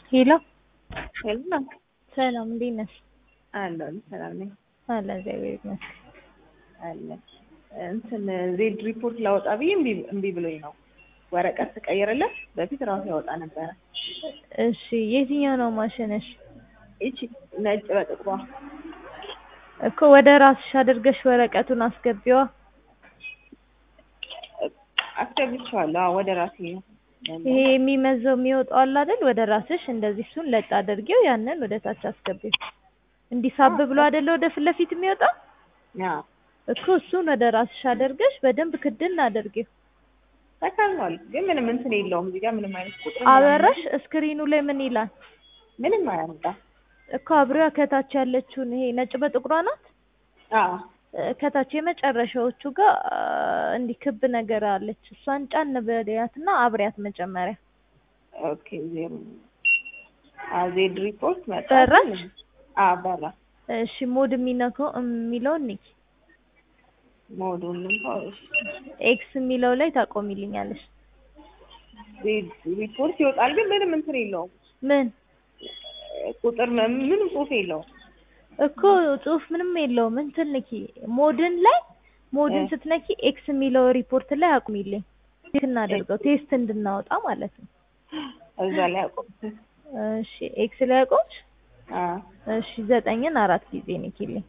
ሄሎ ሄሎ ሰላም እንዴት ነሽ? አለሁ ሰላም ነኝ አለ እግዚአብሔር ይመስገን። አለ እንትን ዜድ ሪፖርት ላወጣ ብዬ እምቢ እምቢ ብሎኝ ነው። ወረቀት ትቀይርለት በፊት ራሱ ያወጣ ነበረ። እሺ የትኛው ነው ማሽንሽ? ይቺ ነጭ በጥቁሯ እኮ ወደ ራስሽ አድርገሽ ወረቀቱን አስገቢዋ። አስገብቼዋለሁ። አዎ ወደ ራሴ ነው። ይሄ የሚመዘው የሚወጣው አለ አይደል? ወደ ራስሽ እንደዚህ እሱን ለጥ አድርጌው ያንን ወደ ታች አስገቢው። እንዲሳብ ብሎ አይደለ ወደ ፊት ለፊት የሚወጣው አዎ እኮ እሱን ወደ ራስሽ አድርገሽ በደንብ ክድን አድርጌው። ተካሏል፣ ግን ምንም እንትን የለውም። እዚህ ጋር ምንም አይነት ቁጥር አበራሽ እስክሪኑ ላይ ምን ይላል? ምንም አያመጣም። እኮ አብሬዋ ከታች ያለችውን ይሄ ነጭ በጥቁሯ ናት። አዎ እ፣ ከታች የመጨረሻዎቹ ጋር አ፣ እንዲህ ክብ ነገር አለች። እሷን ጫን በያትና አብሪያት መጀመሪያ። ኦኬ ዜሮ አዎ ዜድ ሪፖርት መጣ። በራች? አዎ በራ እሺ ሞድ የሚነካው የሚለውን ንኪ። ሞዱንም ኤክስ የሚለው ላይ ታቆሚልኛለሽ። ዜድ ሪፖርት ይወጣል፣ ግን ምንም እንትን የለውም። ምን ቁጥር ም- ምንም ጽሑፍ የለውም። እኮ ጽሁፍ ምንም የለውም። እንትን ንኪ ሞድን ላይ ሞድን እ። ስትነኪ ኤክስ የሚለው ሪፖርት ላይ አቁሚልኝ። ቴስት እናደርገው ቴስት እንድናወጣ ማለት ነው። እዛ ላይ አቆም። እሺ ኤክስ ላይ አቆምሽ? አዎ እሺ ዘጠኝን አራት ጊዜ ንኪልኝ።